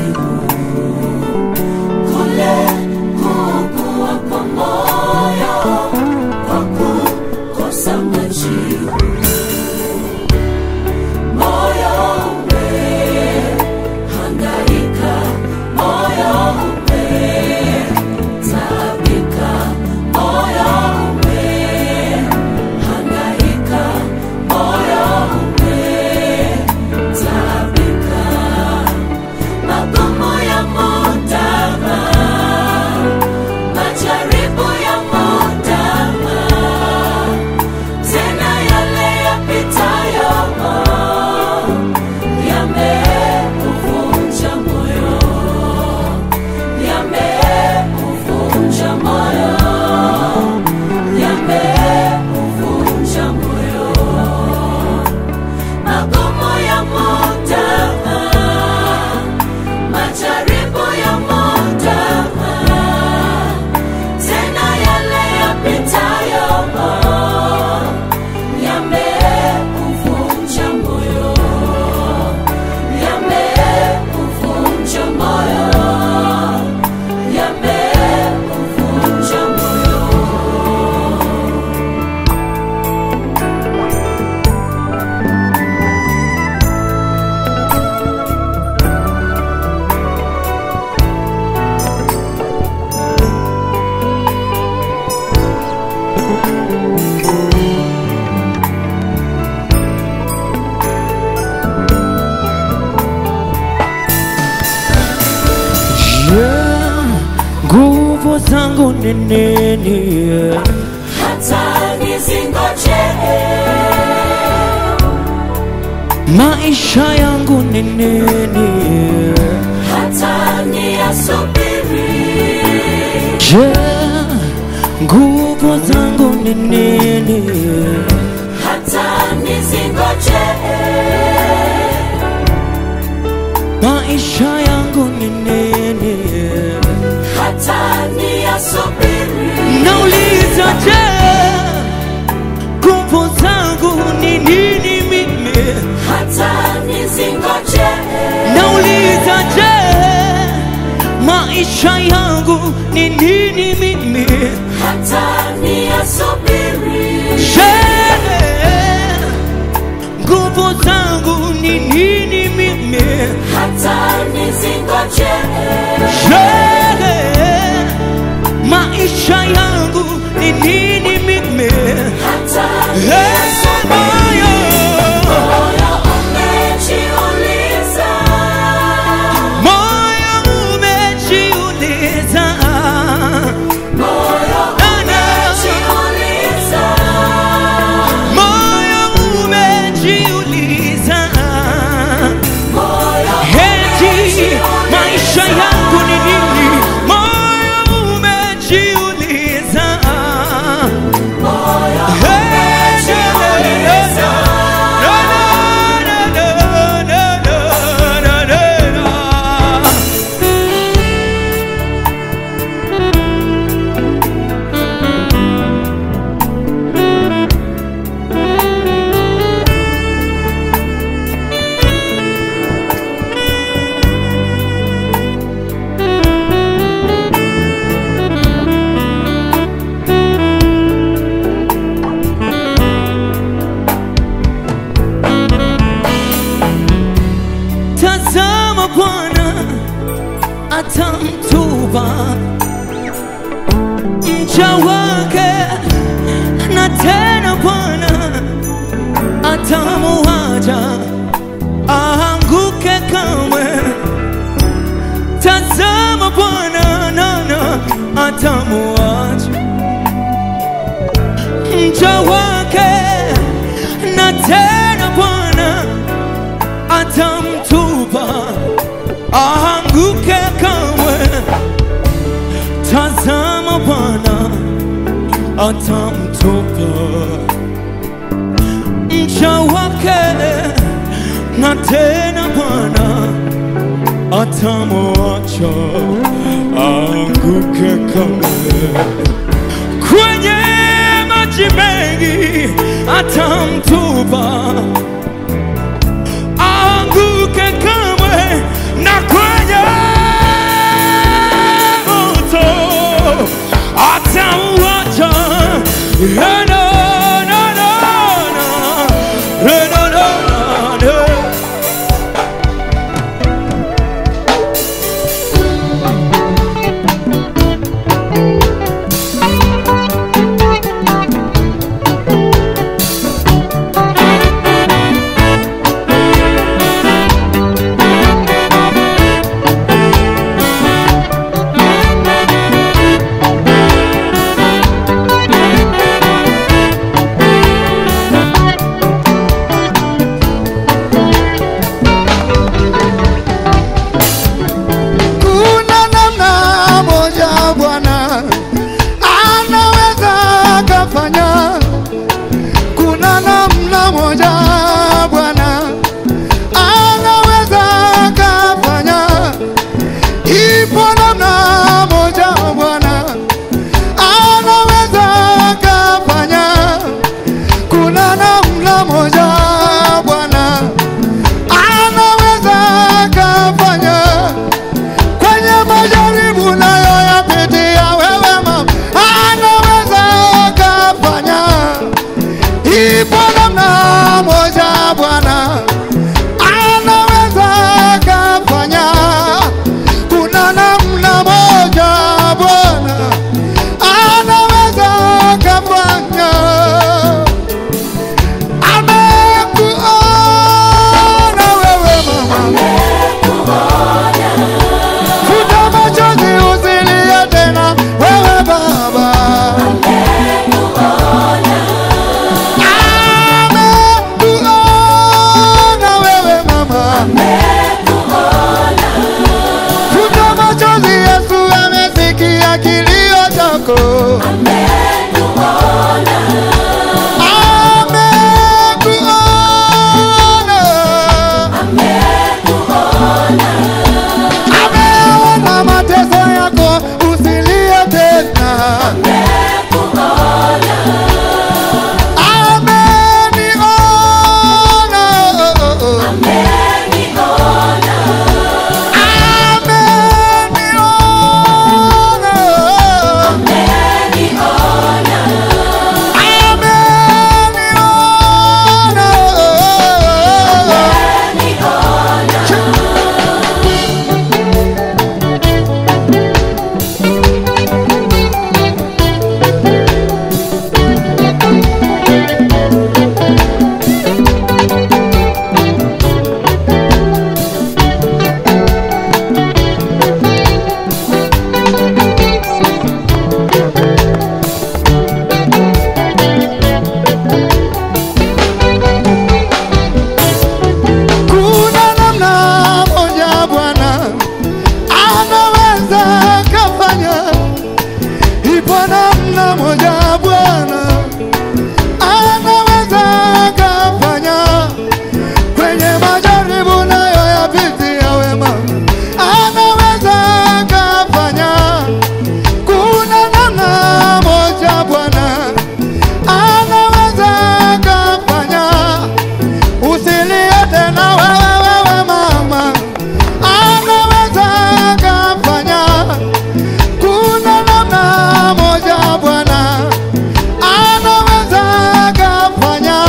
majibu kule kuugua kwa moyo kwa kukosa majibu. Moyo umehangaika, moyo umetaabika, moyo umehangaika, moyo umetaabika. Magumu ya mutama, majaribu ya mutama, tena yale yapitayo yameuvunja moyo, yameuvunja moyo, yameuvunja moyo. Magumu ya mutama, majaribu ya mutama, tena yale yapitayo yameuvunja moyo, yameuvunja moyo, yameuvunja moyo. Yeah, nguvu zangu ni nini? hata nizingoje Maisha yangu ni nini? hata niyasubiri Je, nguvu zangu ni nini? hata nizingoje Maisha yangu ni nini? hata niyasubiri Nauliza, je, nguvu zangu ni nini mimi? hata nizingoje Nauliza, je, maisha yangu ni nini mimi? hata niyasubiri Je, nguvu zangu ni nini mimi? hata nizingoje Je, maisha yangu ni nini mimi? hata Hey, moyo, moyo umejiuliza moyo umejiuliza, moyo Nana, umejiuliza moyo umejiuliza, moyo eti maisha yangu ni nini? Moyo umejiuliza, moyo Hey, umejiuliza na, na, na, na, na, na, na, na. Tazama Bwana atamtupa mcha wake, na tena Bwana atamuacha aanguke kamwe. Tazama Bwana nana atamuacha mcha wake, na tena Bwana atamtupa aanguke kamwe. Tazama Bwana atamtupa mcha wake, na tena Bwana atamwacha aanguke kamwe kwenye maji mengi atamtupa aanguke kamwe na kwenye Na, na, na, na, na. Na, na, na, na, na. Kuna namna moja Bwana anaweza kafanya. Kuna namna moja Bwana anaweza kafanya. Ipo namna moja Bwana anaweza kafanya. Kuna namna moja Bwana anaweza kafanya kwenye majaribu nayo yapitia wewe mama, anaweza kafanya. Ipo namna moja Bwana anaweza kafanya. Kuna namna moja Bwana anaweza kafanya. Amekuona wewe mama Futa machozi usilie tena wewe baba. Amekuona wewe mama. Futa machozi Yesu amesikia kilio chako. Amekuona. Ameona mateso yako usilie tena. Ameniona. Ameniona. Ameniona. Kuna namna moja Bwana anaweza kafanya. Ipo namna moja Bwana anaweza kafanya. Kwenye majaribu nayo yapitia wema, anaweza kafanya. Kuna namna moja Bwana anaweza kafanya. Usilie tena wewe wewe mama, anaweza kafanya. Kuna namna moja Bwana anaweza kafanya.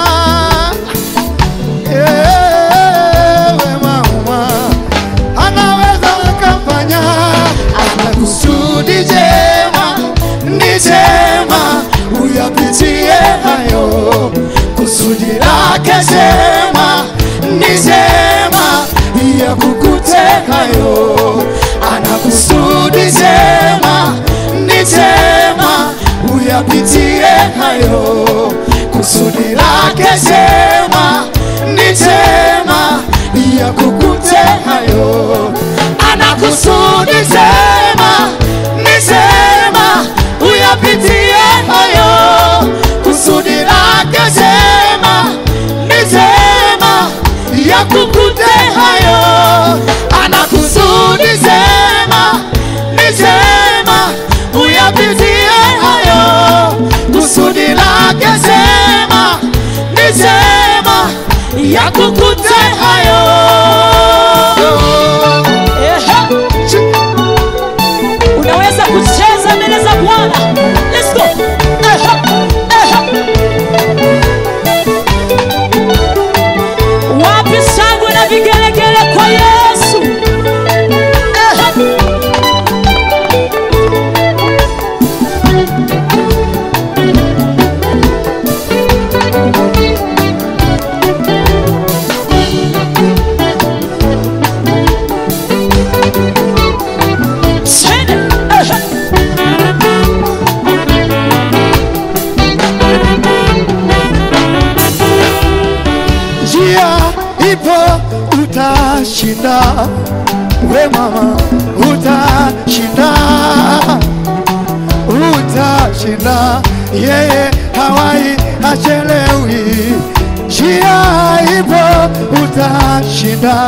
Ewe mama, anaweza kafanya. Ana kusudi jema, ni jema, uyapitie hayo kusudi lake jema ni jema ya kukute hayo ana kusudi jema ni jema uyapitie hayo kusudi lake jema ni jema ya kukute hayo ana kusudi jema ni jema uyapitie hayo kusudi lake jema ni jema ya kukute hayo ana kusudi jema ni jema uyapitie hayo kusudi lake jema ni jema ya kukute hayo Ehe. we mama utashinda utashinda yeye hawai hachelewi njia ipo utashinda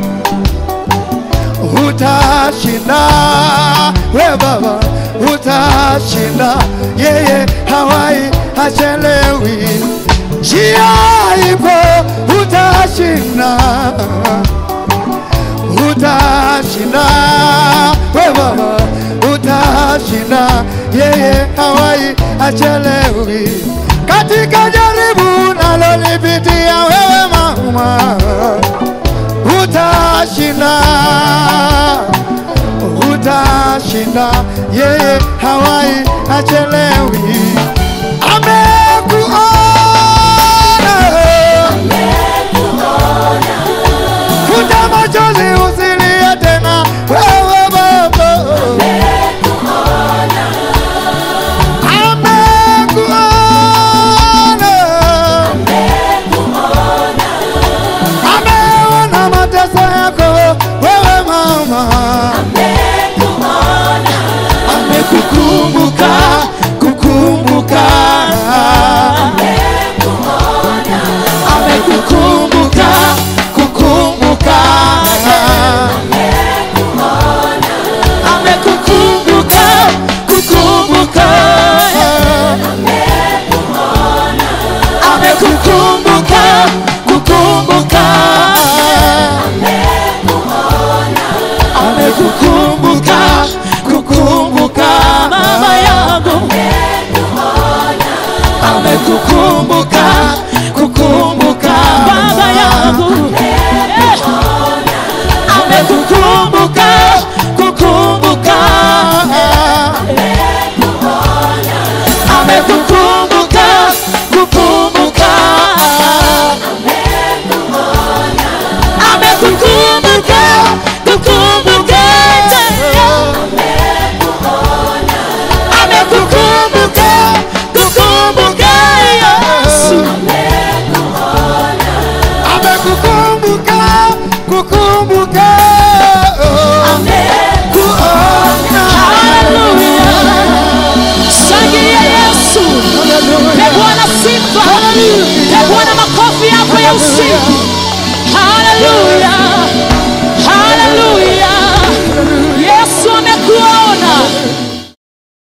utashinda we baba utashinda yeye hawai hachelewi njia ipo utashinda utashinda we baba utashinda yeye hawai hachelewi katika jaribu nalolipitia wewe mama utashinda utashinda yeye hawai hachelewi amekuona futa machozi usilie tena wewe baba amekuona ameona mateso yako wewe mama amekukumbuka kukumbuka amekukumbuka kukumbuka amekukumbuka kukumbuka amekukumbuka kukumbuka amekukumbuka kukumbuka mama yangu amekukumbuka kukumbuka baba yangu Eh, amekukumbuka kukumbuka amekukumbuka kukumbuka amekukumbuka kukumbuka amekukumbuka kukumbuka Yesu amekukumbuka kukumbuka kuona haleluya shangilia yesu Pe Bwana sifa Pe Bwana makofi yako ya usiku haleluya